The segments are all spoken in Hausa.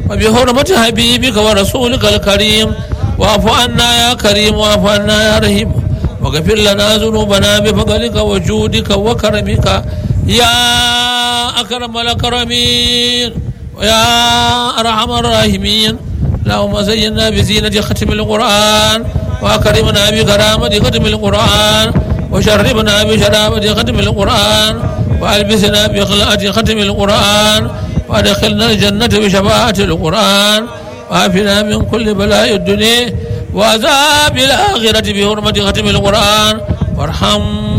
وبحرمة حبيبك ورسولك الكريم واعف عنا يا كريم واعف عنا يا رحيم واغفر لنا ذنوبنا بفضلك وجودك وكرمك يا أكرم الأكرمين ويا أرحم الراحمين اللهم زينا بزينة ختم القرآن وأكرمنا بكرامة ختم القرآن وشربنا بشرابة ختم القرآن وألبسنا بخلاءة ختم القرآن وأدخلنا الجنة بشفاعة القرآن وعافنا من كل بلاء الدنيا وعذاب الآخرة بحرمة ختم القرآن وارحم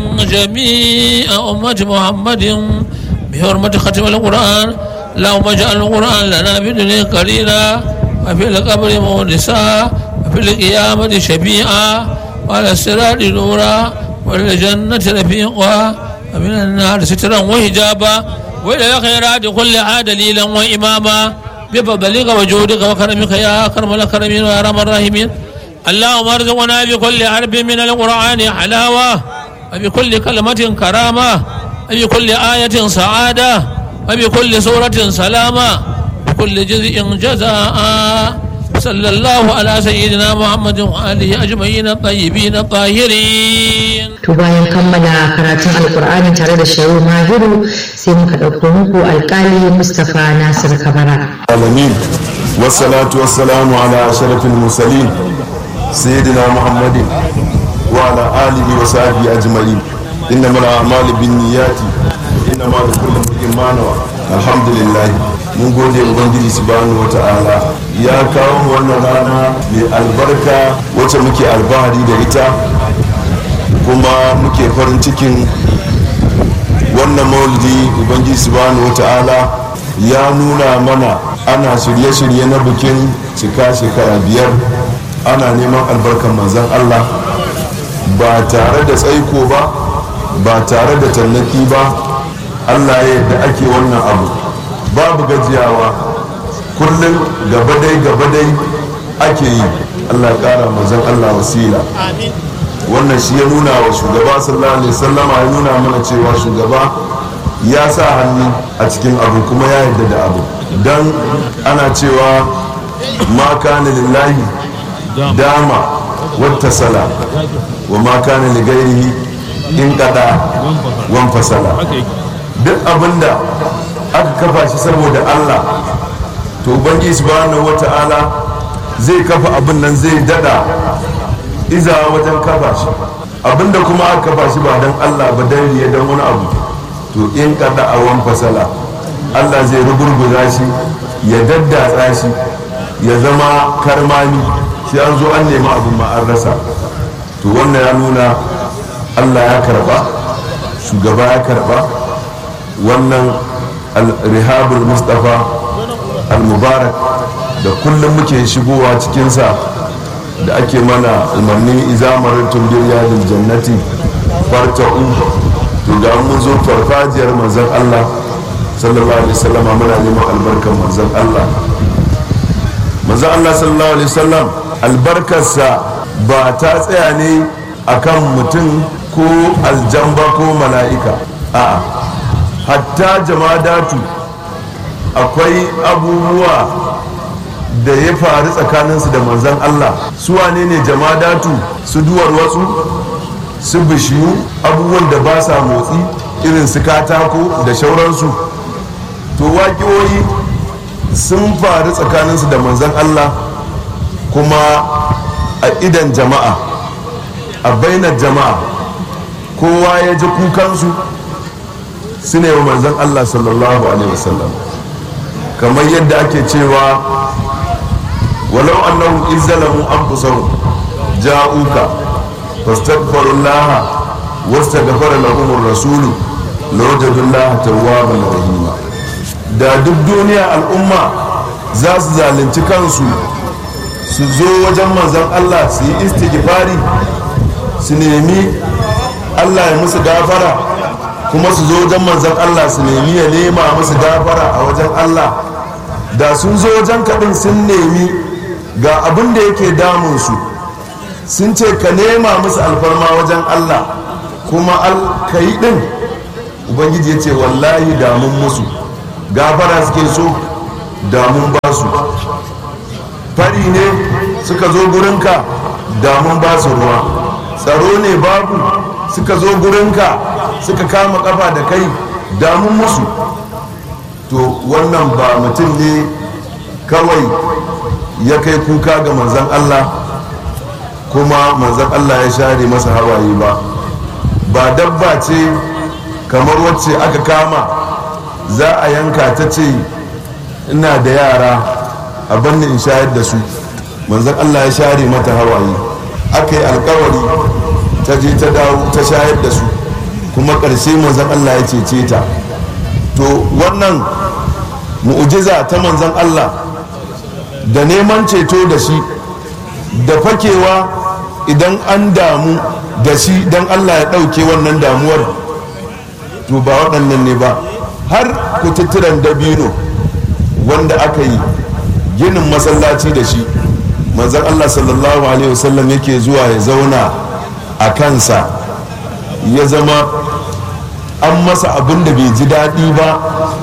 جميع أمة محمد بحرمة ختم القرآن اللهم اجعل القرآن لنا في الدنيا قليلا وفي القبر مونسا وفي القيامة شفيعا وعلى الصراط نورا وللجنة رفيقا ومن النار سترا وحجابا وإلى الخيرات كلها دليلا وإماما بفضلك وجودك وكرمك يا أكرم الأكرمين ويا أرحم الراحمين اللهم ارزقنا بكل حرف من القرآن حلاوة وبكل كلمة كرامة وبكل آية سعادة وبكل سورة سلامة وبكل جزء جزاء صلى الله على سيدنا محمد وآله أجمعين الطيبين الطاهرين to bayan kammala karatun alkur'ani tare da shehu mahiru sai muka ɗauko muku alkali mustapha nasir kabara العالمين والصلاة والسلام على أشرف المرسلين سيدنا محمد وعلى آله وصحبه أجمعين إنما الأعمال بالنيات إنما لكل امرئ ما نوى الحمد لله mun gode ubangiji subhanahu wata'ala ya kawo mu wannan rana mai albarka wacce muke albahari da ita kuma muke farin cikin wannan maulidi ubangiji subhanahu wata'ala ya nuna mana ana shirye-shirye na bikin cika shekara biyar ana neman albarkan manzan allah ba tare da tsaiko ba ba tare da tallaki ba allah ya yadda ake wannan abu babu gajiyawa kullum gabadai gabadai ake yi allah ya kara manzan allah wasila wannan shi ya nuna wa shugaba sallallahu alaihi wasallama ya nuna mana cewa shugaba ya sa hannu a cikin abu kuma ya yarda da abu don ana cewa ma kana lillahi dama wata sala wa ma kana li gairihi in kada wan fasala duk abinda aka kafa shi saboda Allah to ubangiji subhanahu wata'ala zai kafa abin nan zai dada iza wajen kafa shi abinda kuma aka kafa shi ba don Allah ba dan riya dan wani abu to in kada a wan fasala Allah zai rugurguza shi ya daddatsa shi ya zama karmami sai an zo an nemi abin ma an rasa to wannan ya nuna Allah ya karba shugaba ya karba wannan al-rihabul mustafa al-mubarak da kullum muke shigowa cikinsa da ake mana umarni izamarin tumbiriya da jannati farta'u to ga mun zo farfajiyar manzon Allah sallallahu alaihi wasallama muna neman albarkar manzon Allah manzon Allah sallallahu alaihi wasallam albarkarsa ba ta tsaya ne akan mutum ko aljamba ko mala'ika a'a hatta jamadatu akwai abubuwa da ya faru tsakaninsu da manzan Allah su wane ne jamadatu su duwar wasu su bishiyu abubuwan da ba sa motsi irin su katako da shauransu to waƙiyoyi sun faru tsakaninsu da manzan Allah kuma a idan jama'a a bainar jama'a kowa ya ji kukansu su ne wa manzan Allah sallallahu alaihi wasallam kamar yadda ake cewa walau annahum izzalamu anfusahum ja'uka fastaghfirullaha wastaghfara lahum ar-rasul lawajadullaha tawwaban rahima da duk duniya al'umma za su zalunci kansu su zo wajen manzon Allah su yi istighfari su nemi Allah ya musu gafara kuma su zo wajen manzon Allah su nemi ya nema musu gafara a wajen Allah da sun zo wajen kaɗin sun nemi ga abin da yake damunsu sun ce ka nema musu alfarma wajen Allah kuma ka yi ɗin ubangiji ya ce wallahi damun musu gafara suke so damun ba su fari ne suka zo gurinka damun ba su ruwa tsaro ne babu suka zo gurinka suka kama kafa da kai damun musu to wannan ba mutum ne kawai ya kai kuka ga manzan Allah kuma manzan Allah ya share masa hawaye ba ba dabba ce kamar wacce aka kama za a yanka ta ce ina da yara a banni in shayar da su manzan Allah ya share mata hawaye aka yi alkawari ta je ta dawo ta shayar da su kuma ƙarshe manzan Allah ya cece ta to wannan mu'ujiza ta manzan Allah da neman ceto da shi da fakewa idan an damu da shi don Allah ya ɗauke wannan damuwar to ba waɗannan ne ba har kututturen dabino wanda aka yi ginin masallaci da shi manzan Allah sallallahu alaihi wasallam yake zuwa ya zauna a kansa ya zama an masa abin da bai ji daɗi ba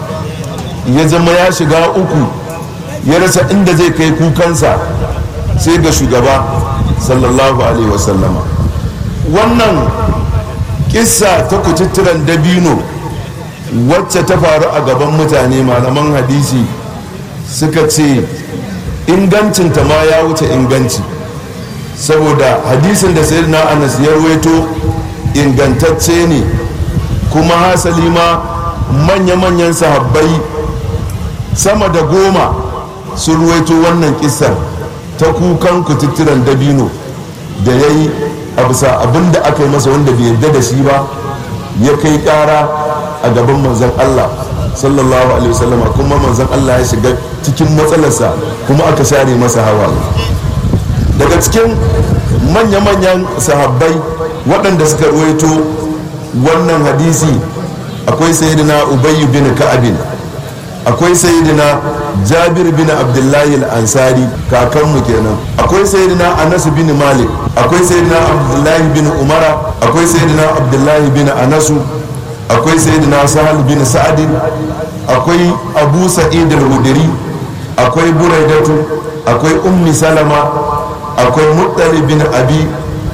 ya zama ya shiga uku ya rasa inda zai kai kukansa sai ga shugaba sallallahu alaihi wasallama wannan kissa ta kututturen dabino wacce ta faru a gaban mutane malaman hadisi suka ce ingancinta ma ya wuce inganci saboda hadisin da sayyidina anas ya ruwaito ingantacce ne kuma hasali ma manya-manyan sahabbai sama da goma sun ruwaito wannan kisar ta kukan kututturen dabino da ya yi a bisa abin da aka yi masa wanda bai yarda da shi ba ya kai kara a gaban manzan Allah sallallahu alaihi wasallama kuma manzan Allah ya shiga cikin matsalarsa kuma aka share masa hawa daga cikin manya-manyan sahabbai waɗanda suka ruwaito wannan hadisi akwai sayyidina ubayyu bin ka'abin akwai sayyidina jabir bin abdullahi al-ansari kakanmu kenan akwai sayyidina anas bin malik akwai sayyidina abdullahi bin umara akwai sayyidina abdullahi bin anasu akwai sayyidina sahal bin sa'adin akwai abu sa'id al-hudri akwai buraidatu akwai ummi salama akwai muttali bin abi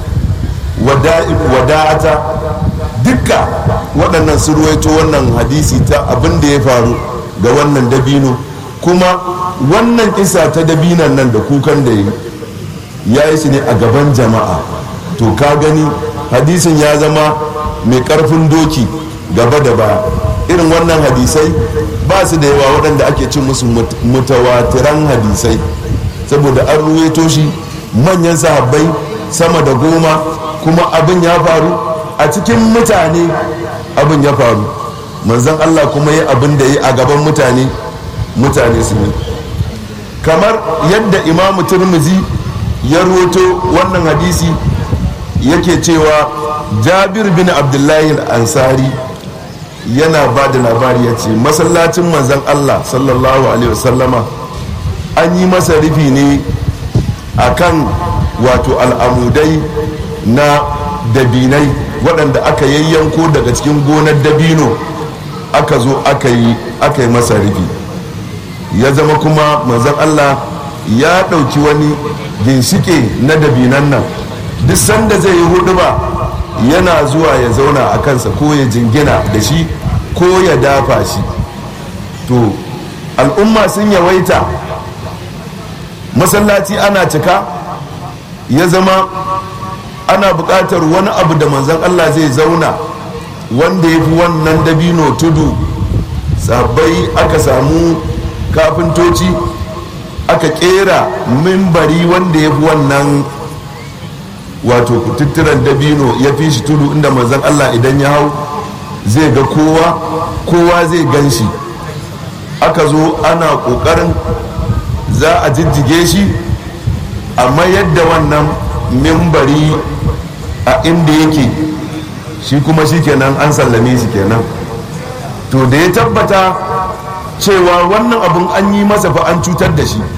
wada'ata dukka waɗannan su ruwaito wannan hadisi ta abin da ya faru ga wannan dabino kuma wannan kisa ta dabinan nan da kukan da ya yi shi ne a gaban jama'a to ka gani hadisin ya zama mai karfin doki gaba da baya irin wannan hadisai ba su da yawa waɗanda ake cin musu mutawatiran hadisai saboda an ruwaito shi manyan sahabbai sama da goma kuma abin ya faru a cikin mutane abin ya faru manzan Allah kuma yi abin da yi a gaban mutane mutane su yi kamar yadda imamu turmizi ya roto wannan hadisi yake cewa jabir bin abdullahi ansari yana ba da labari ya ce masallacin manzan Allah sallallahu alaihi wasallama an yi masa rufi ne a kan wato al'amudai na dabinai waɗanda aka yayyanko daga cikin gonar dabino aka zo aka yi aka yi masa rufi ya zama kuma manzon Allah ya ɗauki wani ginshike na dabinan nan duk sanda zai yi hudu ba yana zuwa ya zauna a kansa ko ya jingina da shi ko ya dafa shi to al'umma sun yawaita masallaci ana cika ya zama ana buƙatar wani abu da manzon Allah zai zauna wanda ya fi wannan dabino tudu sabai aka samu kafintoci aka kera mimbari wanda ya fi wannan wato kututturen dabino ya fi shi tudu inda manzon Allah idan ya hau zai ga kowa kowa zai gan shi aka zo ana ƙoƙarin za a jijjige shi amma yadda wannan mimbari a inda yake shi kuma shi kenan an sallame shi kenan to da ya tabbata cewa wannan abun an yi masa fa an cutar da shi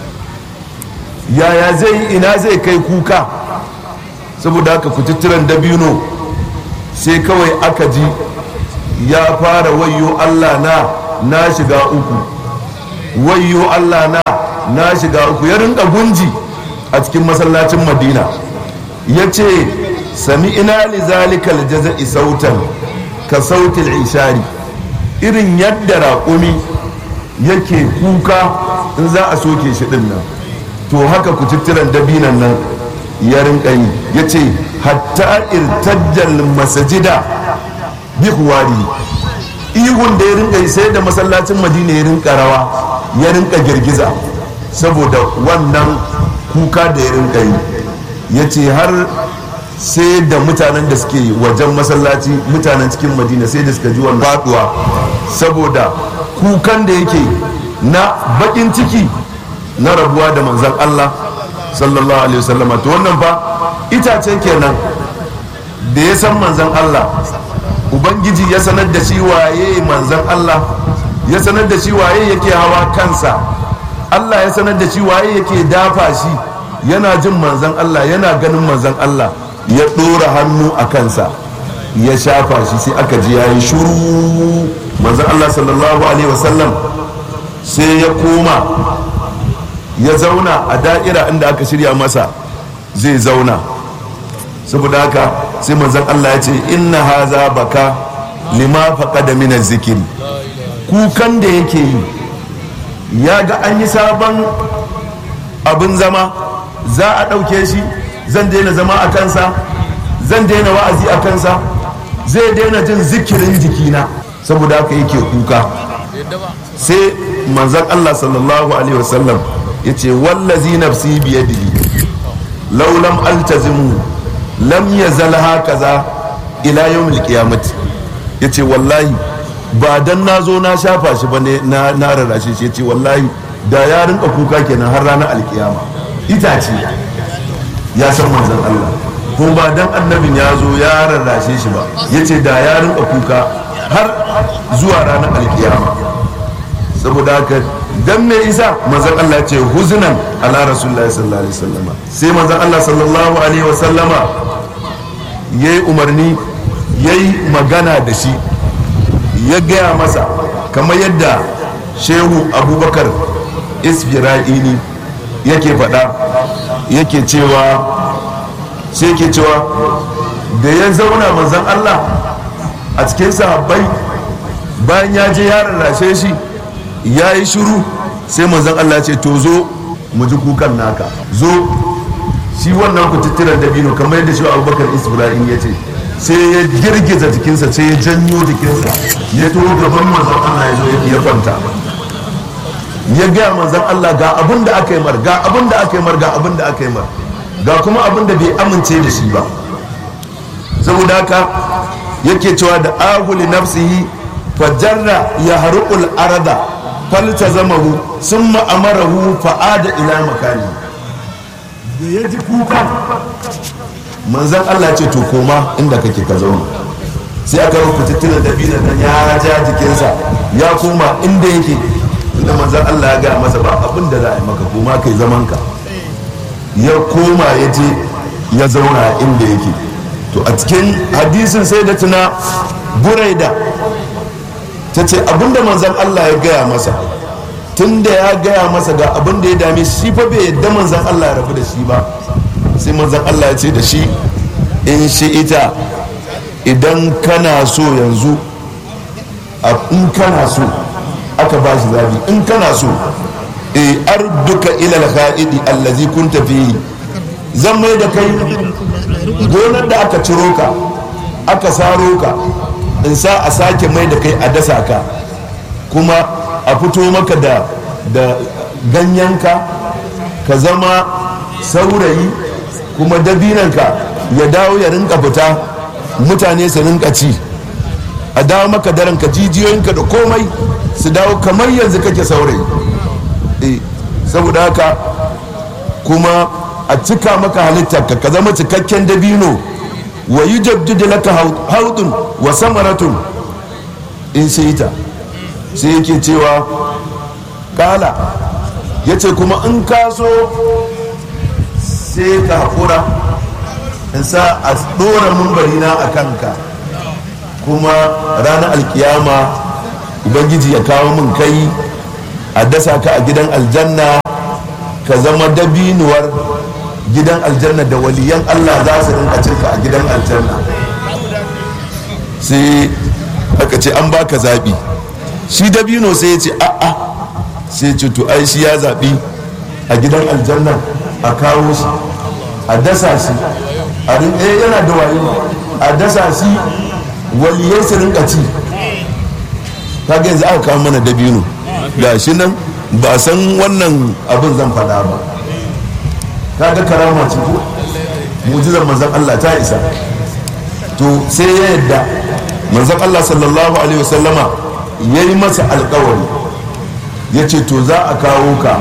yaya zai ina zai kai kuka saboda haka kututturen dabino sai kawai aka ji ya fara wayo allah na na shiga uku wayyo Allah na na shiga uku ya rinka gunji a cikin masallacin madina ya ce sami ina li zalikal jaza'i sautan ka sautil ishari irin yadda raƙumi yake kuka in za a soke shi din nan to haka kututturan dabinan nan ya rinka yi ya ce hatta irtajjal masajida bi huwari ihun da ya rinka yi sai da masallacin madina ya rinka rawa ya rinka girgiza saboda wannan kuka da ya rinka yi ya ce har sai da mutanen da suke wajen masallaci mutanen cikin madina sai da suka ji wannan faduwa saboda kukan da yake na bakin ciki na rabuwa da manzan Allah sallallahu alaihi wasallama to wannan fa itace kenan da ya san manzan Allah ubangiji ya sanar da shi waye manzan Allah ya sanar da shi waye yake hawa kansa Allah ya sanar da shi waye yake dafa shi yana jin manzan Allah yana ganin manzan Allah ya ɗora hannu a kansa ya shafa shi sai aka ji yayi shuru manzan Allah sallallahu alaihi wasallam sai ya koma ya zauna a da'ira inda aka shirya masa zai zauna saboda haka sai manzan Allah ya ce inna haza baka lima faqada min zikiri kukan da yake yi ya ga an yi sabon abin zama za a ɗauke shi zan daina zama a kansa zan daina wa'azi a kansa zai daina jin zikirin jikina saboda haka yake kuka sai manzan Allah sallallahu alaihi wasallam ya ce wallazi nafsi biyadihi laulam altazimu lam yazal hakaza ila yawmil qiyamati yace wallahi ba dan na zo na shafa shi ba ne na rarrashe shi yace wallahi da ya rinka kuka kenan har ranar alkiyama itace ya san manzon Allah ko ba dan annabin ya zo ya rarrashe shi ba yace da ya rinka kuka har zuwa ranar alkiyama saboda haka dan me isa manzon Allah ce huzunan ala rasulullahi sallallahu alaihi wasallama sai manzon Allah sallallahu alaihi wasallama yayi umarni yayi magana da shi ya gaya masa kamar yadda shehu abubakar isfira'ini yake faɗa yake cewa sai ke cewa da ya zauna manzon Allah a cikin sahabbai bayan ya je ya rarrashe shi ya yi shiru sai manzon Allah ce to zo mu ji kukan naka zo shi wannan kututturen dabino kamar yadda shi abubakar isbrahim ya ce sai ya girgiza jikinsa sai ya janyo jikinsa ya to gaban manzon Allah ya zo ya kwanta ya gaya manzon Allah ga abin da aka yi mar ga abin da aka yi mar ga abin da aka yi mar ga kuma abin da bai amince da shi ba saboda haka yake cewa da ahuli nafsihi fajarra ya haruƙul arada falta zamahu sun ma'amarahu fa'ada ila makani da ya ji kuka manzan Allah ce to koma inda kake ka zauna sai aka rubuta tuna da binan nan ya ja jikinsa ya koma inda yake inda manzan Allah ya gaya masa ba abin da za a yi maka koma kai zaman ka ya koma ya je ya zauna inda yake to a cikin hadisin sai da tuna buraida ta ce abinda manzan Allah ya gaya masa tun da ya gaya masa ga abin da ya dame shi fa bai yadda manzan Allah ya rabu da shi ba sai manzan Allah ya ce da shi in shi ita idan kana so yanzu in kana so aka ba shi zabi in kana so e arduka ilal kha'idi allazi kunta fihi zan mai da kai gonar da aka ciro ka aka saro ka in sa a sake mai da kai a dasa ka kuma a fito maka da da ganyenka ka zama saurayi kuma dabinanka ya dawo ya rinka fita mutane su rinka ci a dawo maka daren ka jijiyoyinka da komai su dawo kamar yanzu kake saurayi e, saboda haka kuma a cika maka halittarka ka zama cikakken dabino wa yi jabdida laka haudun wa samaratun in sai ta sai yake cewa kala ya ce kuma in ka so sai ka haƙura in sa a ɗora mumbarina a kanka kuma ranar alkiyama ubangiji ya kawo min kai a dasa ka a gidan aljanna ka zama dabinuwar gidan aljanna da waliyan Allah za su rinka cinka a gidan aljanna sai aka ce an baka zaɓi shi dabino sai ya ce a'a sai ce to ai shi ya zaɓi a gidan aljanna a kawo shi a dasa shi a rinka yana da wayo a dasa shi waliyai su rinka ci kaga yanzu aka kawo mana dabino ga shi nan ba san wannan abin zan faɗa ba kaga karama ce ko mujizar manzon Allah ta isa to sai ya yadda manzon Allah sallallahu alaihi wasallama ya yi masa alkawari ya ce to za a kawo ka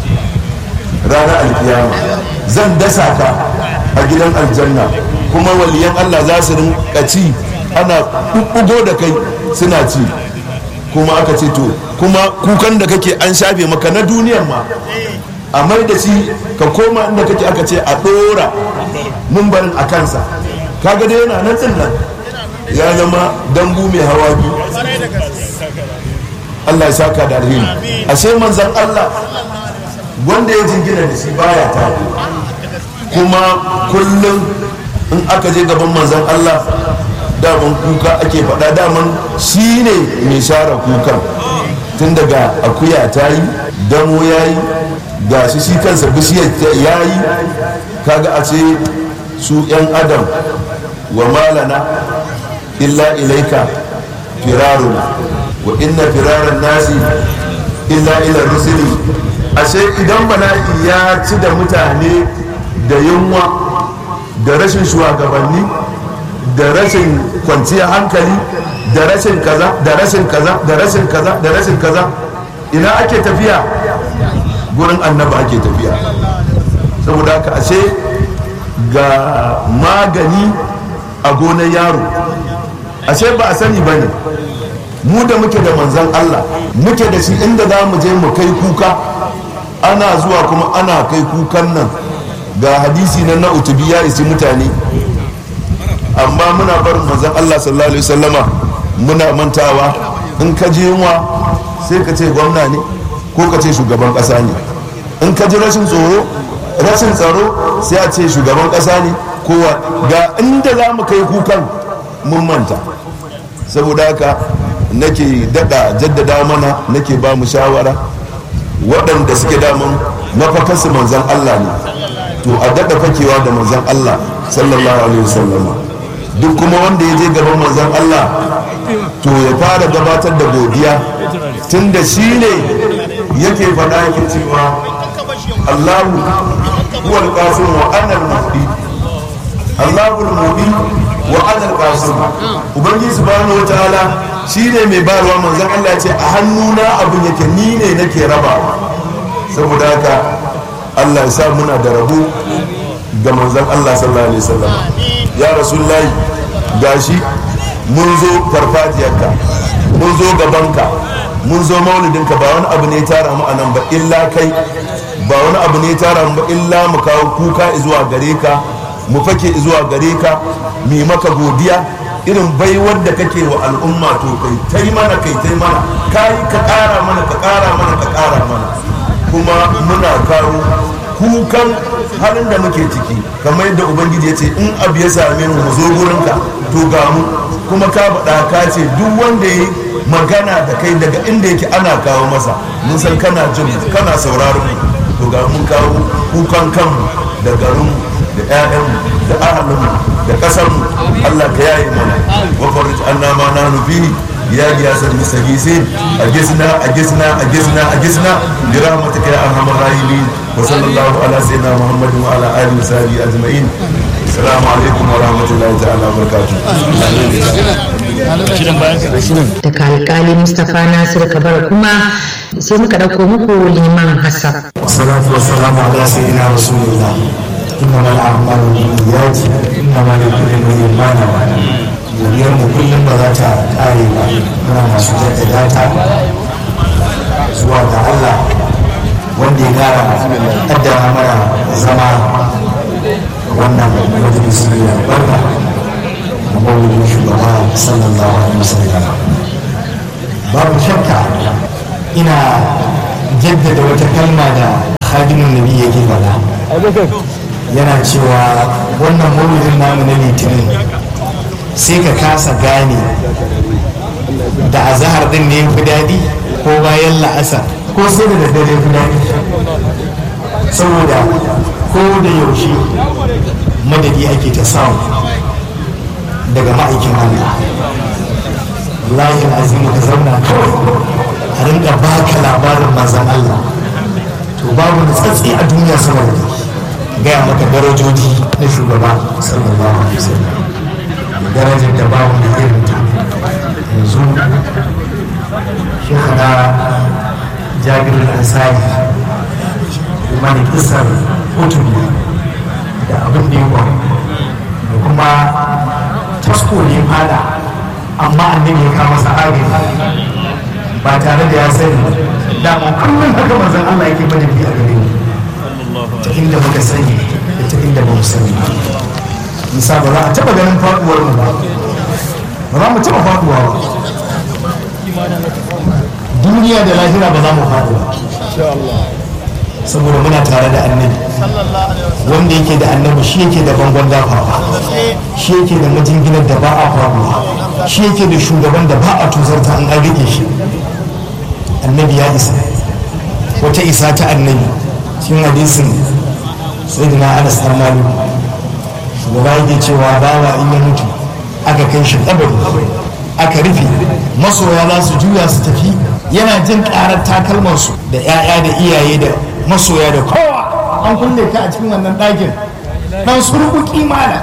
ranar alkiyama zan dasa ka a gidan aljanna kuma waliyan Allah za su rinka ci ana ɓuɓɓugo da kai suna ci kuma aka ce to kuma kukan da kake an shafe maka na duniyar ma a mai da shi ka koma inda kake aka ce a ɗora mumbarin a kansa kaga dai yana nan nan ya zama dambu mai hawa biyu Allah ya saka da alheri ashe manzan Allah wanda ya jingina da shi baya tafi kuma kullum in aka je gaban manzan Allah daman kuka ake faɗa daman shi ne mai share kukan tun daga akuya ta yi damo ya yi ga shi shi kansa bishiyar ya yi kaga a ce su 'yan adam wa malana illa ilaika firaruna wa inna firaran nasi illa ila rusuli ashe idan bala'i ya ci da mutane da yunwa da rashin shugabanni da rashin kwanciyar hankali da rashin kaza da rashin kaza da rashin kaza da rashin kaza ina ake tafiya gurin annaba ake tafiya saboda haka ashe ga magani a gonar yaro ashe ba a sani ba ne mu da muke da manzan Allah muke da shi inda za mu je mu kai kuka ana zuwa kuma ana kai kukan nan ga hadisi na na utubi ya isi mutane amma muna barin manzan Allah sallallahu alaihi wasallama muna mantawa in ka je yunwa sai ka ce gwamna ne ko ka ce shugaban kasa ne in ka ji rashin tsoro rashin tsaro sai a ce shugaban kasa ne kowa ga inda za mu kai kukan mun manta saboda haka nake dada jaddada mana nake ba mu shawara waɗanda suke daman mafakarsu manzan Allah ne to a daɗa fakewa da manzan Allah sallallahu alaihi wasallama duk kuma wanda ya je gaban manzan Allah to ya fara gabatar da godiya tun da shi ne yake faɗa yake cewa Allahu huwa al-qasim wa ana al-muhdi Allahu al-muhdi wa ana al-qasim ubangiji subhanahu wataala shine mai bayarwa manzon Allah ya ce a hannuna abin yake ni ne nake raba saboda haka Allah ya sa muna da rabo ga manzon Allah sallallahu alaihi wasallam ya rasulullahi gashi mun zo farfajiyarka mun zo gabanka mun zo maulidinka ba wani abu ne ya tara mu anan ba illa kai ba wani abu ne ya tara mu ba illa mu kawo kuka zuwa gare ka mu fake zuwa gare ka mu maka godiya irin baiwar da kake wa al'umma to kai tai mana kai tai mana kai ka kara mana ka kara mana ka kara mana kuma muna kawo kukan halin da muke ciki kamar yadda ubangiji ya ce in abu ya same mu zo gurinka to ga mu kuma ka faɗa ka ce duk wanda ya magana da kai daga inda yake ana kawo masa mun san kana jin kana sauraron mu to ga mun kawo kukan kanmu da garinmu da 'ya'yanmu da ahalinmu da ƙasarmu Allah ka yaye mana wa farij anna ma nahnu fihi ya giyasar mustagisin a gisna a gisna a gisna a gisna bi rahmatika ya arhamar rahimin wa sallallahu ala sayyidina muhammadin wa ala alihi wa sahbihi ajma'in assalamu alaikum wa rahmatullahi ta'ala wa barakatuh daga alkali mustapha nasir kabar kuma sai muka ɗauko muku liman hassan والصلاة والسلام على سيدنا رسول الله إنما الأعمال بالنيات إنما لكل امرئ ما نوى duniyar mu kullum ba za ta ƙare ba muna masu jaddada ta zuwa ga Allah wanda ya gara kaddara mana zama wannan majalisi mai albarka da mawulin shugaba sallallahu alaihi wasallam babu shakka ina jaddada wata kalma da hadimin nabi yake faɗa yana cewa wannan maulidin namu na litinin sai ka kasa gane da azahar din ne fi daɗi ko bayan la'asar ko sai da daddare fi daɗi saboda ko da yaushe madadi ake ta samu daga ma'aikin Allah layin azimu ka zauna kawai a rinka baka labarin mazan Allah to babu da tsatsi a duniya sama da gaya maka darajoji na shugaba sallallahu alaihi wasallam darajar da babu da irin ta yanzu shekara jabir al-ansari kuma da kisar hutubi da abin da ya da kuma tasko ne fada amma annabi ya kama sahabi ba tare da ya sani dama kullum haka manzon Allah yake bada bi a gare mu ta inda muka sani da ta inda ba mu sani nisa ba za a taba ganin faduwar mu ba ba za mu taba faduwa ba duniya da lahira ba za mu faɗi ba saboda muna tare da annabi wanda yake da annabi shi yake da bangon dafawa shi yake da majinginar da ba a faruwa shi yake da shugaban da ba a tuzarta an an rike shi annabi ya isa wata isa ta annabi cikin hadisin sai da na anas dan malik shugaba yake cewa bawa in ya mutu aka kai shi kabari aka rufe masoya za su juya su tafi yana jin karar takalmansu da 'ya'ya da iyaye da masoya da kowa an kulle ka a cikin wannan ɗakin dan surbuki mana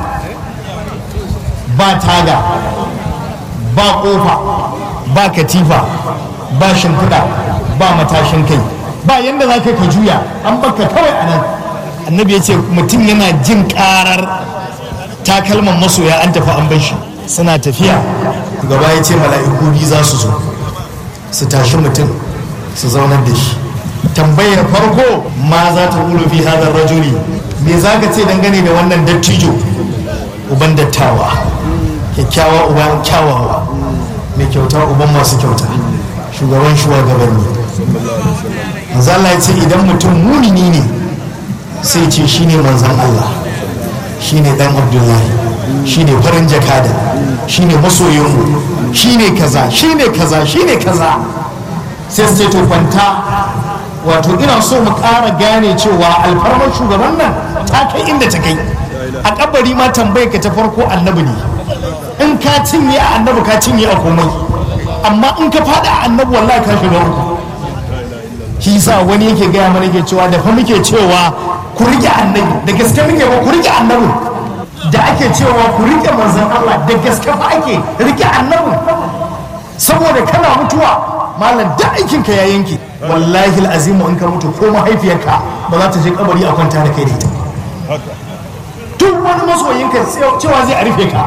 ba taga ba ƙofa ba katifa ba shimfiɗa ba matashin kai ba yadda za ka juya an baka kawai a nan annabi ya ce mutum yana jin karar takalman masoya an tafi an bar shi suna tafiya gaba ya ce mala'iku biyu za su zo su tashi mutum su zaunar da shi tambayar farko ma za ta ƙulu fi hadar rajuli me za ka ce dangane da wannan dattijo uban dattawa kyakkyawa uban kyawawa mai kyauta uban masu kyauta shugaban shugabanni manzo Allah ya ce idan mutum munini ne sai ce shine manzon Allah shine dan Abdullahi shine farin jakada shine masoyinmu shine kaza shine kaza shine kaza sai su ce to kwanta wato ina so mu ƙara gane cewa alfarmar shugaban nan ta kai inda ta kai a kabari ma tambayar ka ta farko annabi ne in ka cinye a annabi ka cinye a komai amma in ka faɗa a annabi wallahi ka shiga uku shi sa wani yake gaya mana ke cewa da fa muke cewa ku rike annabi da gaske muke ba ku rike annabi da ake cewa ku rike manzon Allah da gaske fa ake rike annabi saboda kana mutuwa malam da aikin ka ya yanke wallahi azimu in ka mutu ko mahaifiyarka ba za ta je kabari a kwanta da kai da ita duk wani masoyinka cewa zai a rufe ka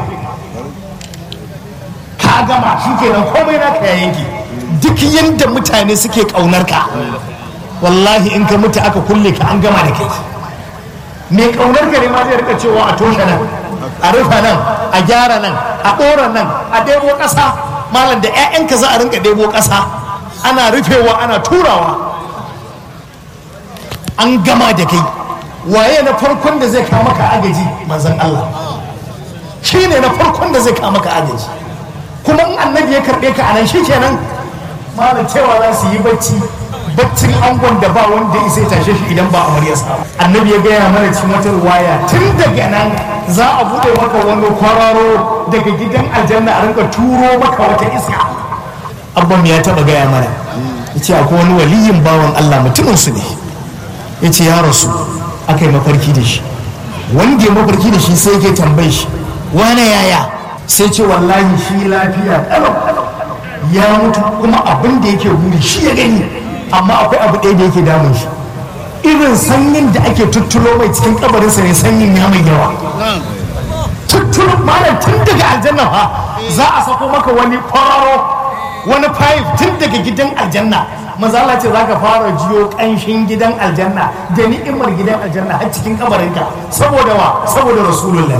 ka gama shi kenan komai naka ya yanke duk yadda mutane suke kaunar ka wallahi in ka mutu aka kulle ka an gama da kai mai kaunar ka ne ma zai rika cewa a toshe nan a rufe nan a gyara nan a ɗora nan a ɗebo ƙasa malam da 'ya'yanka za a rinka ɗebo ƙasa ana rufewa ana turawa an gama da kai waye na farkon da zai kama ka agaji manzan Allah shi ne na farkon da zai kama ka agaji kuma in annabi ya karɓe ka anan shi kenan malam cewa za su yi bacci baccin angon da ba wanda ya sai tashe shi idan ba amaryarsa annabi ya gaya mana cikin wata ruwaya tun daga nan za a buɗe maka wani kwararo daga gidan aljanna a rinka turo maka wata iska abban ya taɓa gaya mana ya ce akwai wani waliyin bawan allah mutumin su ne ya ce ya rasu aka yi mafarki da shi wanda ya mafarki da shi sai ke tambayi shi wane yaya sai ce wallahi shi lafiya kalau ya mutu kuma abin da yake buri shi ya gani amma akwai abu ɗaya da yake damun shi irin sanyin da ake tuttulo mai cikin kabarinsa ne sanyin ya mai yawa tuttulo malam tun daga aljanna fa za a sako maka wani kwararo wani pipe tun daga gidan aljanna mazala ce za ka fara jiyo ƙanshin gidan aljanna da ni'imar gidan aljanna har cikin kabarinka saboda wa saboda rasulullah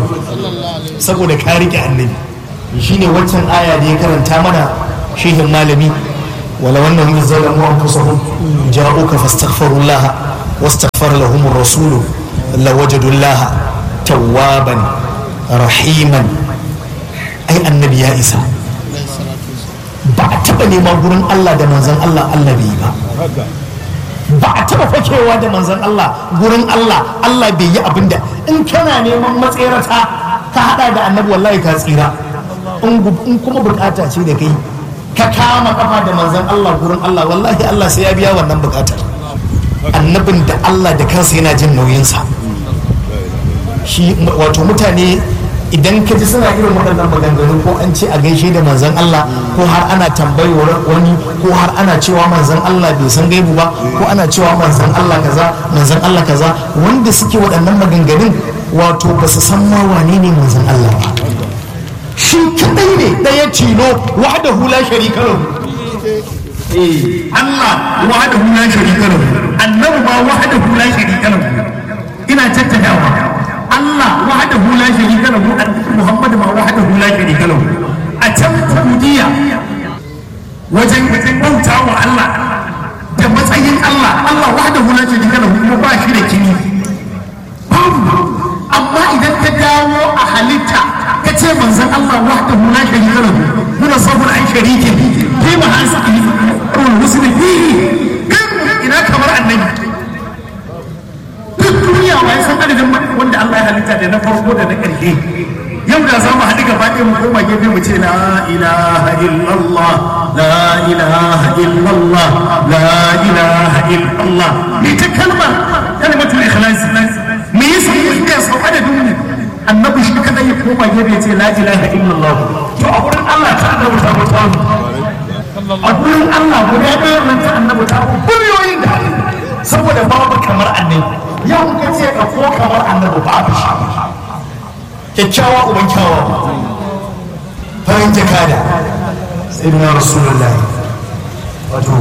saboda ka rike annabi shine waccan aya da ya karanta mana shehin malami ولو أنهم إذ ظلموا أنفسهم جاءوك فاستغفروا الله واستغفر لهم الرسول لوجدوا الله توابا رحيما أي النبي يا إسا ba a taɓa neman gurin Allah da manzan Allah Allah bai yi ba ba a taɓa fakewa da manzan Allah gurin Allah Allah bai yi abin da in kana neman matsirata ka haɗa da annabi wallahi ka tsira in kuma bukata ce da kai ka kama kafa da manzan Allah gurin Allah wallahi Allah sai ya biya wannan bukatar annabin da Allah da kansa yana jin nauyinsa shi wato mutane idan ka ji suna irin waɗannan maganganu ko an ce a gaishe da manzan Allah ko har ana tambayar wani ko har ana cewa manzan Allah bai san gaibu ba ko ana cewa manzan Allah kaza manzan Allah kaza wanda suke waɗannan maganganun wato ba su san ma wane ne manzan Allah ba shi kadai ne ɗaya tilo wahdahu la sharika lahu Allah wahdahu la sharika lahu annabi ma wahdahu la sharika lahu ina tattadawa Allah wahdahu la sharika lahu Muhammad ma wahdahu la sharika lahu a can Saudiya wajen bauta wa Allah da matsayin Allah Allah wahdahu la sharika lahu kuma ba shi da kini amma idan ka dawo a halitta ka ce manzon Allah wahdahu la sharika lahu muna sabon an sharike fi ma hasbi kul muslim fihi ina kamar annabi duk duniya wa san adadin wanda Allah ya halitta da na farko da na ƙarshe yau da za mu haɗu gaba ɗaya mu koma gefe mu ce la ilaha illallah la ilaha illallah la ilaha illallah me ta kalmar kalmatul ikhlas me yasa mu ga sau adadin mu annabi shi kada ya koma gefe ya ce la ilaha illallah to a wurin Allah ta annabi ta mutu a wurin Allah guda ɗaya nan ta annabi ta biliyoyin da saboda babu kamar annabi yau ka ce ka ko kamar annabi babu shi kyakkyawa uban kyawa farin jakada sai na rasulullahi wato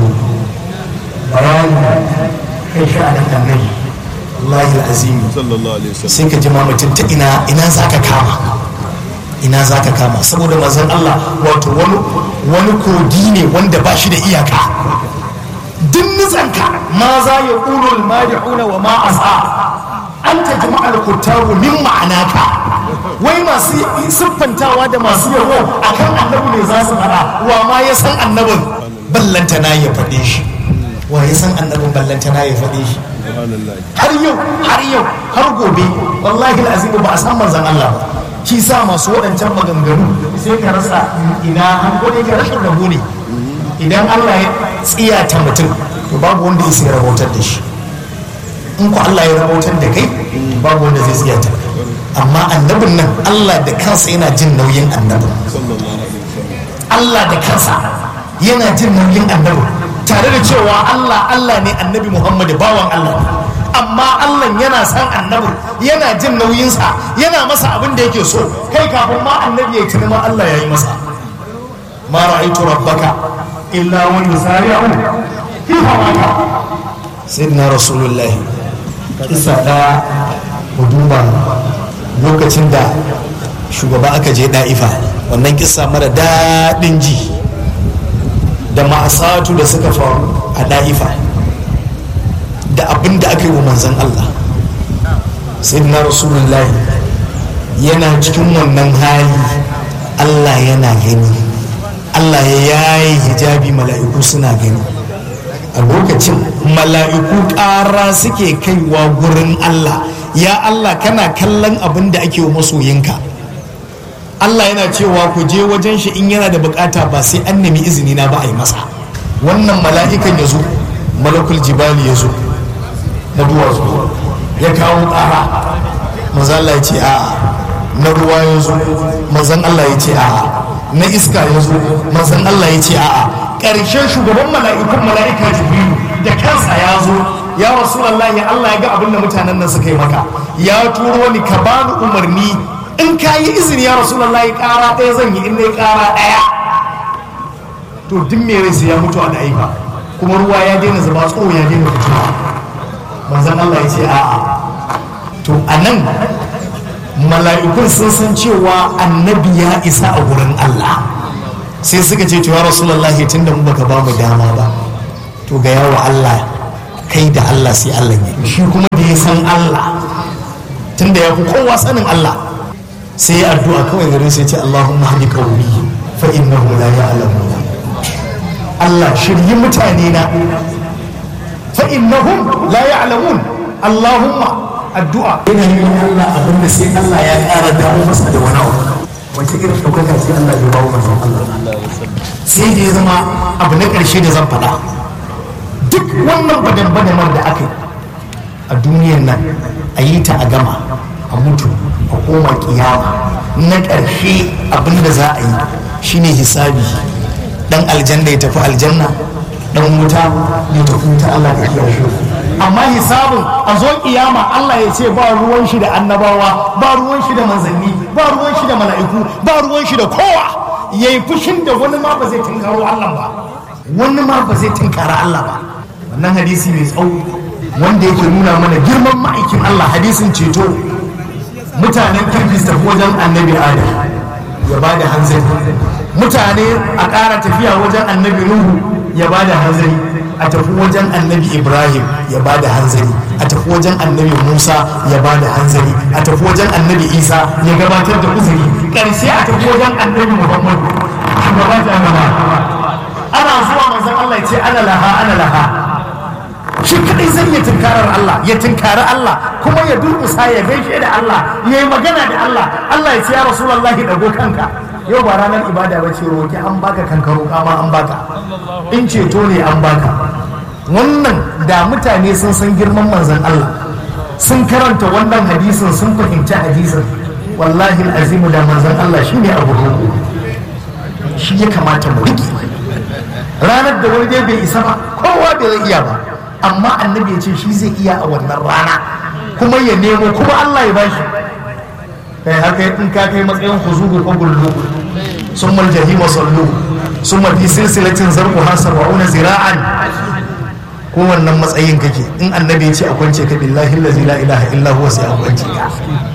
bayani kai sha'anin annabi wallahi azimi sai ka ji mutum ta ina ina za ka kama ina za ka kama saboda mazan Allah wato wani kogi ne wanda ba shi da iyaka duk nutsanka ma za ya ƙulul madi'una wa ma asa an ta jama'ar kuttabu min ma'anaka wai masu siffantawa da masu yawo akan annabi ne za su fara wa ma ya san annabin ballanta na ya faɗe shi wa ya san annabin ballanta na ya faɗe shi har yau har yau har gobe wallahi azimu ba a san manzon Allah ba shi sa masu waɗancan maganganu sai ka rasa ina an gode ka rashin rabo ne idan Allah ya tsiyata mutum to babu wanda ya rabautar da shi in ku Allah ya rabautar da kai babu wanda zai tsiyata amma annabin nan Allah da kansa yana jin nauyin annabin Allah da kansa yana jin nauyin annabin tare da cewa Allah Allah ne annabi Muhammad bawan Allah ne amma Allah yana san annabin yana jin nauyinsa yana masa abin da yake so kai kafin ma annabi ya tuni ma Allah ya yi masa ma ra'aitu rabbaka illa wa yusari'u fi hawaka sayyidina rasulullahi kisa da huduma lokacin da shugaba aka je da'ifa wannan kisa mara daɗin ji da ma'asatu da suka faru a da'ifa da abin da aka yi wa manzan Allah sayyidina rasulullahi yana cikin wannan hali Allah yana gani Allah ya yayi hijabi mala'iku suna gani a lokacin mala'iku ƙara suke kaiwa gurin Allah ya Allah kana kallon abin da ake wa masoyinka Allah yana cewa ku je wajen shi in yana da bukata ba sai an nemi izini na ba a yi masa wannan mala'ikan ya zo malakul jibali ya zo na duwatsu ya kawo ƙara manzan Allah ya ce a'a na ruwa ya zo manzan Allah ya ce a'a na iska ya zo manzan Allah ya ce a'a ƙarshen shugaban mala'ikun mala'ika jibrilu da kansa ya zo ya rasulallah ya Allah ya ga abin da mutanen nan suka yi maka ya turo ni ka bani umarni in ka yi izini ya rasulallah ya ƙara ɗaya zan yi in na ƙara ɗaya to duk me rai sai ya mutu a da'ifa kuma ruwa ya daina zuba tsoho ya daina fitowa manzan Allah ya ce a'a to a nan mala'ikun sun san cewa annabi ya isa a wurin Allah sai suka ce ya rasulullahi tunda mu baka ba mu dama ba to ga yawa Allah kai da Allah sai Allah ya shi kuma da ya san Allah tunda ya fi kowa sanin Allah sai ya addu'a kawai garin sai ce Allahumma hadi qawmi fa innahu la ya'lamun Allah shiryi mutane na fa innahum la ya'lamun Allahumma addu'a yana yi Allah abinda sai Allah ya ƙara dawo masa da wani abu wace irin ɗaukaka sai Allah ya bawo manzon Allah sai da ya zama abu na ƙarshe da zan faɗa duk wannan badan-badanar da aka yi a duniyar nan a yi ta a gama a mutu a koma kiyama na ƙarshe abin da za a yi shine hisabi dan aljanna ya tafi aljanna dan wuta ya tafi wuta Allah ka kiyaye amma hisabin a zo kiyama Allah ya ce ba ruwan shi da annabawa ba ruwan shi da manzanni ba ruwan shi da mala'iku ba ruwan shi da kowa yayi fushin da wani ma ba zai tunkaro Allah ba wani ma ba zai tunkara Allah ba wannan hadisi mai tsawo wanda yake nuna mana girman ma'aikin Allah hadisin ceto mutanen kirki su tafi wajen annabi Adam ya ba da hanzari mutane a ƙara tafiya wajen annabi Nuhu ya ba da hanzari a tafi wajen annabi ibrahim ya ba da hanzari a tafi wajen annabi musa ya ba da hanzari a tafi wajen annabi isa ya gabatar da uzuri ƙarshe a tafi wajen annabi muhammadu shugaba jama'a ana zuwa manzon allah ya ce ana laha ana laha shi kadai zai iya tunkarar Allah ya tunkari Allah kuma ya durkusa ya gaishe da Allah ya yi magana da Allah Allah ya ce ya rasulullahi dago kanka yau ba ranar ibada ba ce roki an baka kankaro kama an baka in ceto ne an baka wannan da mutane sun san girman manzon Allah sun karanta wannan hadisin sun fahimci hadisin wallahi azimu da manzon Allah shine abu roƙo shi ya kamata mu riƙe ranar da wani bai isa ba kowa bai zai iya ba amma annabi ya ce shi zai iya a wannan rana kuma ya nemo kuma Allah ya bashi kai haka in ka kai matsayin huzugu ko gullu sun mal jahima sallu sun ma fi silsilatin zarku hasar wa'una zira'an ko wannan matsayin kake in annabi ya ce a kwance ka billahi allazi la ilaha illa huwa sai a kwance ka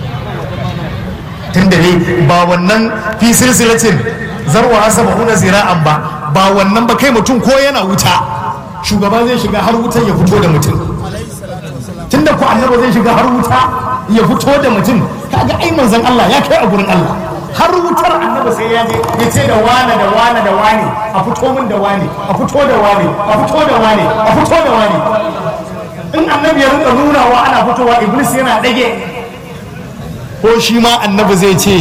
tunda ne ba wannan fi silsilatin zarwa hasar wa'una zira'an ba ba wannan ba kai mutum ko yana wuta shugaba zai shiga har wutar ya fito da mutum tunda ku annaba zai shiga har wuta ya fito da mutum kaga ai manzon Allah ya kai a gurin Allah har wutar annaba sai ya je ya ce da wane da wane da wane a fito min da wane a fito da wane a fito da wane a fito da wane in annabi ya rinka nunawa ana fitowa iblis yana dage ko shi ma annabi zai ce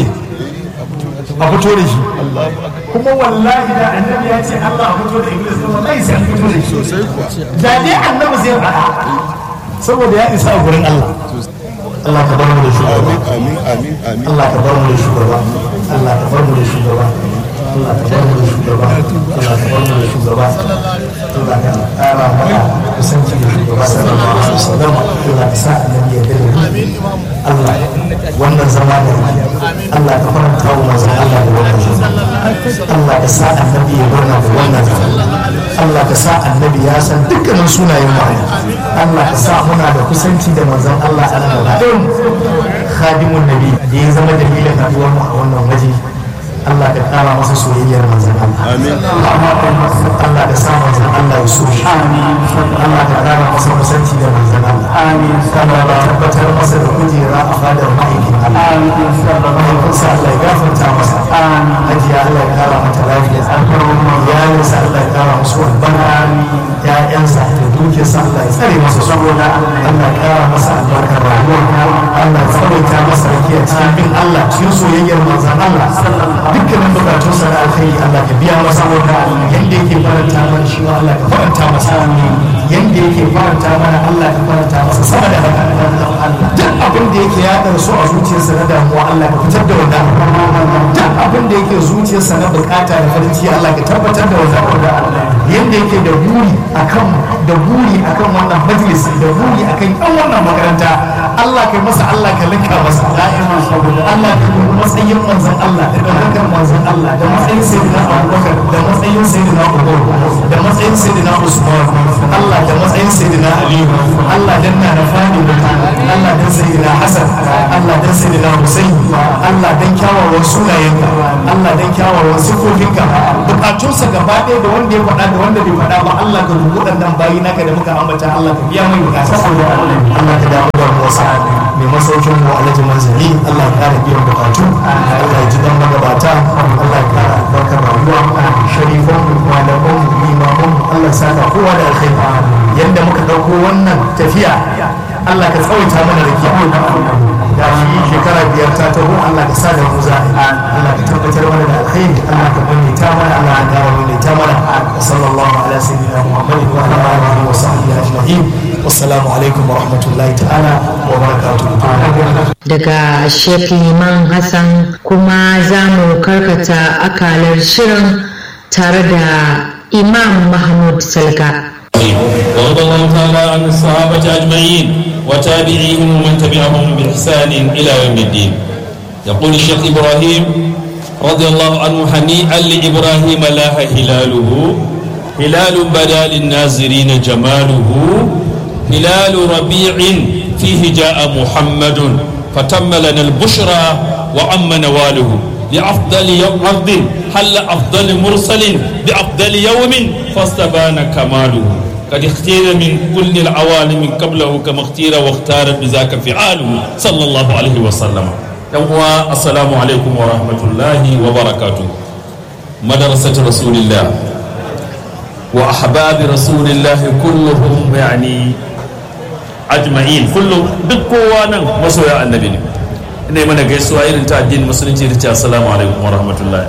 a fito da shi kuma wallahi da annabi ya ce Allah a fito da iblis kuma wallahi sai an fito da shi da dai annabi zai faɗa saboda ya isa a gurin Allah Allah ka bar mu da shugaba amin amin amin Allah ka bar mu da shugaba Allah ka bar mu da shugaba Allah ka bar mu da shugaba Allah ka bar mu da shugaba Allah ka ƙara mana kusanci da shugaba sallallahu alaihi wasallam Allah ka sa annabi ya dare Allah wannan zama da Allah ka faranta wa manzon Allah da wannan zama Allah ka sa annabi ya barna da wannan zama Allah ka sa annabi ya san dukkanin sunayen mu Allah ka sa muna da kusanci da manzon Allah a nan gaba khadimun nabi da ya zama dalilin haduwar mu a wannan waje Allah ka kara masa soyayyar manzon Allah Amin. Allah ka sa manzon Allah ya so shi Allah ka kara masa kusanci da manzon Allah amin Allah ka tabbatar masa da kujera a fadar ma'aikin Allah amin mahaifinsa Allah ya gafarta masa amin hajiya Allah ya kara mata lafiya iyalinsa Allah ya kara musu albarka ya'yansa da dukiyarsa Allah ya tsare masa saboda Allah ya kara masa albarkar rayuwa Allah ya tsawaita masa rakiya cikin bin Allah cikin soyayyar manzon Allah dukkanin bukatunsa na alkhairi Allah ka biya masa yanda yake faranta mana shi ma Allah ka faranta masa yanda yake faranta mana Allah ka faranta masa sama da haka duk abin da yake ya su a zuciyarsa na damuwa Allah ka fitar da wannan duk abin da yake zuciyarsa na bukata da farin ciki Allah ka tabbatar da wannan yanda yake da buri akan da buri akan wannan majalis da buri akan yan wannan makaranta Allah kai masa Allah ka linka masa da'iman saboda Allah ka yi matsayin manzon Allah da dukkan manzon Allah da matsayin sayyidina Abubakar da matsayin sayyidina Umar da matsayin sayyidina Usman Allah da matsayin sayyidina Ali Allah dan na da fadi da Allah dan dan sayyidina Hassan Allah dan sayyidina Hussein Allah dan kyawawan sunayenka Allah dan kyawawan sifofinka bukatunsa gaba ɗaya da wanda ya faɗa da wanda bai faɗa ba Allah ka rubu waɗannan bayi naka da muka ambata Allah ka biya mai bukata Allah ka damu da Musa mai masaukin mu Alhaji Manzali Allah ya kara biyan bukatu Allah ya ji dan magabata Allah ya kara albarkar rayuwa sharifan mu malaman mu limaman mu Allah ya saka kowa da alkhairi yanda muka dauko wannan tafiya Allah ka tsawaita mana da kiyaye da shi shekara biyar ta taho Allah ka sa da mu za Allah ka tabbatar mana da alkhairi Allah ka maimaita mana Allah ya kara maimaita mana sallallahu ala sayyidina Muhammad wa ala alihi wa sahbihi ajma'in wassalamu alaikum wa rahmatullahi ta'ala wa barakatuh daga Sheikh Liman Hassan kuma za mu karkata akalar shirin tare da Imam Mahmud Salga. ورضي الله تعالى عن الصحابة أجمعين وتابعيهم ومن تبعهم بإحسان إلى يوم الدين يقول الشيخ إبراهيم رضي الله عنه هنيئا لإبراهيم لاح هلاله هلال بدا للناظرين جماله هلال ربيع فيه جاء محمد فتم لنا البشرى وعم نواله لأفضل يوم عبد حل أفضل مرسل بأفضل يوم فاستبان كماله قد اختير من كل العوالم قبله كما اختير واختار بذاك فعاله صلى الله عليه وسلم يوم السلام عليكم ورحمة الله وبركاته مدرسة رسول الله وأحباب رسول الله كلهم يعني أجمعين كلهم دكوانا مسوى النبي ne mana gaisuwa irin ta addinin musulunci da ce assalamu alaikum wa rahmatullahi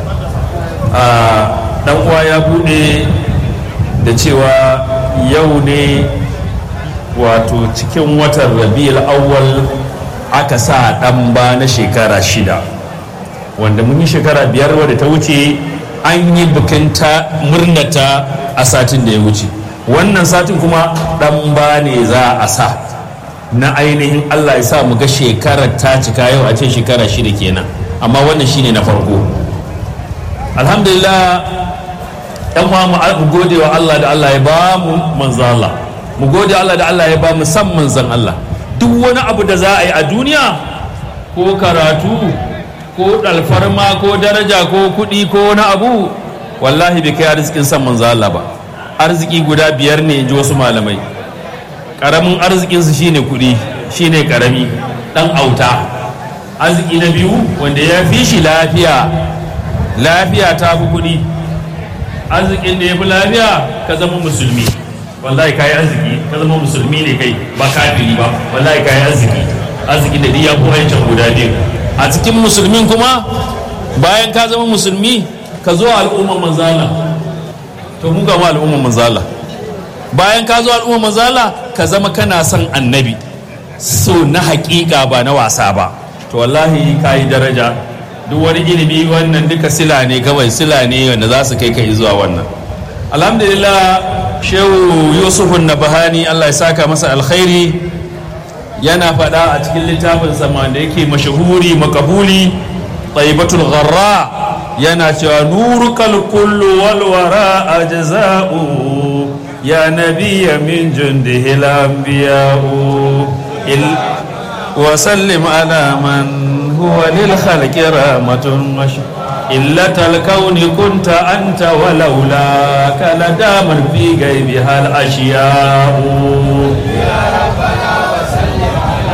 dan uwa ya bude da cewa yau ne wato cikin watan rabiul awwal aka sa dan ba na shekara shida wanda mun yi shekara biyar wadda ta wuce an yi bikin ta murnata a satin da ya wuce wannan satin kuma dan ba ne za a sa na ainihin Allah ya sa mu ga shekarar ta cika yau a ce shekara shida kenan amma wannan shine na farko alhamdulillah yan uwa mu gode wa Allah da Allah ya ba mu manzo Allah mu gode Allah da Allah ya ba mu san manzon Allah duk wani abu da za a yi a duniya ko karatu ko alfarma ko daraja ko kuɗi ko wani abu wallahi bai kai arzikin san manzo Allah ba arziki guda biyar ne in ji wasu malamai karamin arzikinsu shine kuɗi shine karami ɗan auta arziki na biyu wanda ya fi shi lafiya lafiya ta fi kuɗi arzikin da ya fi lafiya ka zama musulmi wallahi kayi arziki ka zama musulmi ne kai ba kafiri ba wallahi kayi arziki arziki da ya fi wancan guda biyu a cikin musulmin kuma bayan ka zama musulmi ka zo al'umman manzala to mu gama al'umman manzala bayan ka zo al'umman manzala ka zama kana son annabi so na hakika ba na wasa ba to wallahi ka yi daraja duk wani ilimi wannan duka sila ne kawai sila ne wanda za su kai ka zuwa wannan alhamdulillah shehu yusufun na bahani allah ya saka masa alkhairi yana faɗa a cikin littafin sama da yake mashahuri makabuli taibatul gharra yana cewa nuru kullu walwara a jaza'u ya nabiya min jundihi al-anbiya'u وسلم على من هو للخلق رحمة إلة الكون كنت أنت ولولاك لدام في غيبها الأشياء يا ربنا وسلم على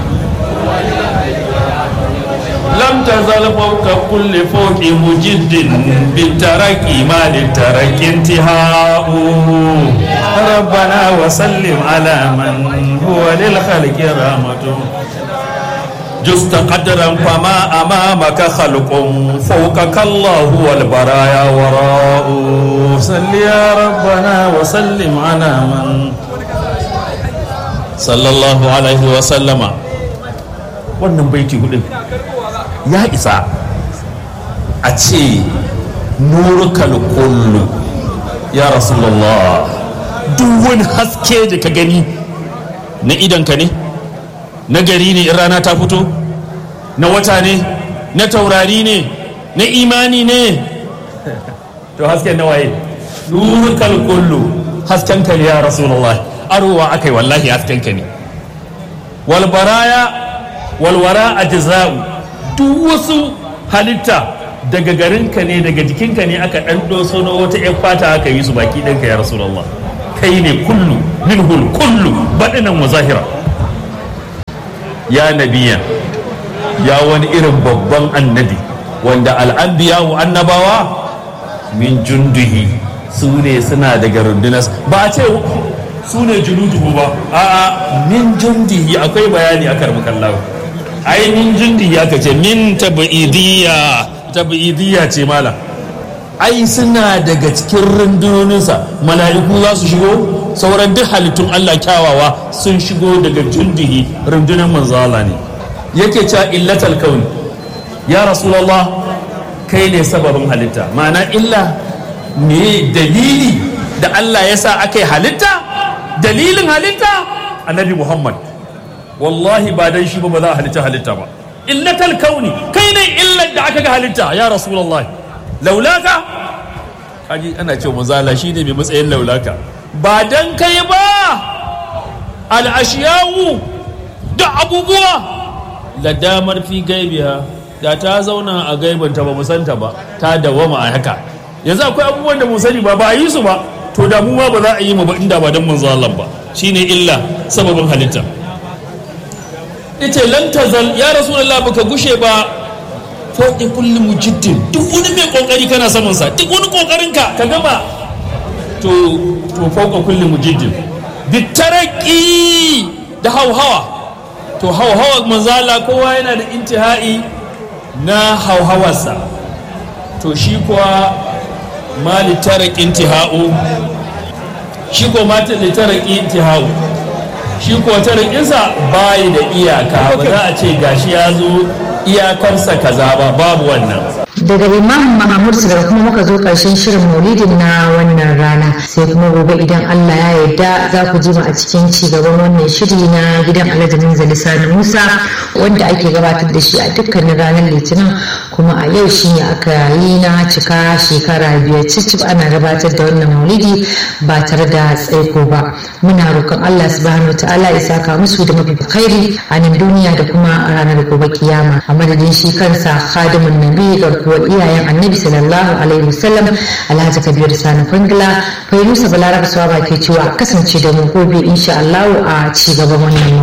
لم تزل فوق كل فوق مجد بالترك ما للترك انتهاء ربنا وسلم على من هو للخلق رحمة جست قدرا فما أمامك خلق فوقك الله والبرايا وراء صل يا ربنا وسلم على من صلى الله عليه وسلم wannan baiti hudun ya isa a ce nurukal kullu ya rasulullah duk wani haske da ka gani na idanka ne na gari ne in rana ta fito na wata ne na taurari ne na imani ne to hasken na waye nurukal kullu hasken ka ne ya rasulullah arowa akai wallahi hasken ka ne walbaraya walwara a jaza'u duk wasu halitta daga garinka ne daga jikinka ne aka ɗan doso na wata 'yan fata aka yi su baki ɗinka ya rasulallah kai ne kullu minhul kullu baɗinan wa zahira ya nabiya ya wani irin babban annabi wanda al'anbiya wa annabawa min junduhi su ne suna daga rundunar ba a ce su ne junuduhu ba a'a min jundihi akwai bayani a karbukan lau ai min jundihi aka ce min tabi'idiyya tabi'idiyya ce malam ai suna daga cikin rundunoninsa mala'iku za su shigo sauran duk halittun Allah kyawawa sun shigo daga jundihi rundunar manzo Allah ne yake cewa illatal kauni ya rasulullah kai ne sababin halitta ma'ana illa me dalili da Allah ya sa aka yi halitta dalilin halitta annabi Muhammad wallahi ba dan shi ba ba za a halitta halitta ba illatal kauni kai ne illar da aka ga halitta ya rasulullah laulaka kaji ana cewa mazala shi ne mai matsayin laulaka ba dan kai ba al'ashiyawu da abubuwa da damar fi gaibiya da ta zauna a gaibanta ba musanta ba ta dawama a haka yanzu akwai abubuwan da mu sani ba ba a yi su ba to da mu ma ba za a yi mu ba inda ba dan manzo Allah ba shine illa sababin halitta yace lan tazal ya rasulullah baka gushe ba fauki kulli mujiddin duk wani mai kokari kana saman sa duk wani kokarin ka ka gama to to fauka kulli mujiddin bitaraki da hauhawa to hauhawa manzala kowa yana da intihai na hauhawarsa to shi kuwa ma litarak intihau shi ko ma litarak intihau shi ko tarakinsa bayi da iyaka ba za a ce gashi ya zo iyakarsa kaza ba babu wannan daga imam mahamud daga kuma muka zo karshen shirin maulidin na wannan rana sai kuma gobe idan allah ya yarda za ku ji mu a cikin ci gaban wannan shiri na gidan alhaji minzali sani musa wanda ake gabatar da shi a dukkanin ranar litinin kuma a yau shi ne aka yi na cika shekara biyar cicif ana gabatar da wannan maulidi ba tare da tsaiko ba muna roƙon allah subhanahu ta'ala ya saka musu da mafi khairi a nan duniya da kuma a ranar gobe kiyama a madadin shi kansa khadimun nabi garkuwar iyayen annabi sallallahu alaihi wasallam alhaji kabir sani kwangila fairusa balaraba suwa ke cewa kasance da mu gobe insha allahu a ci gaban wannan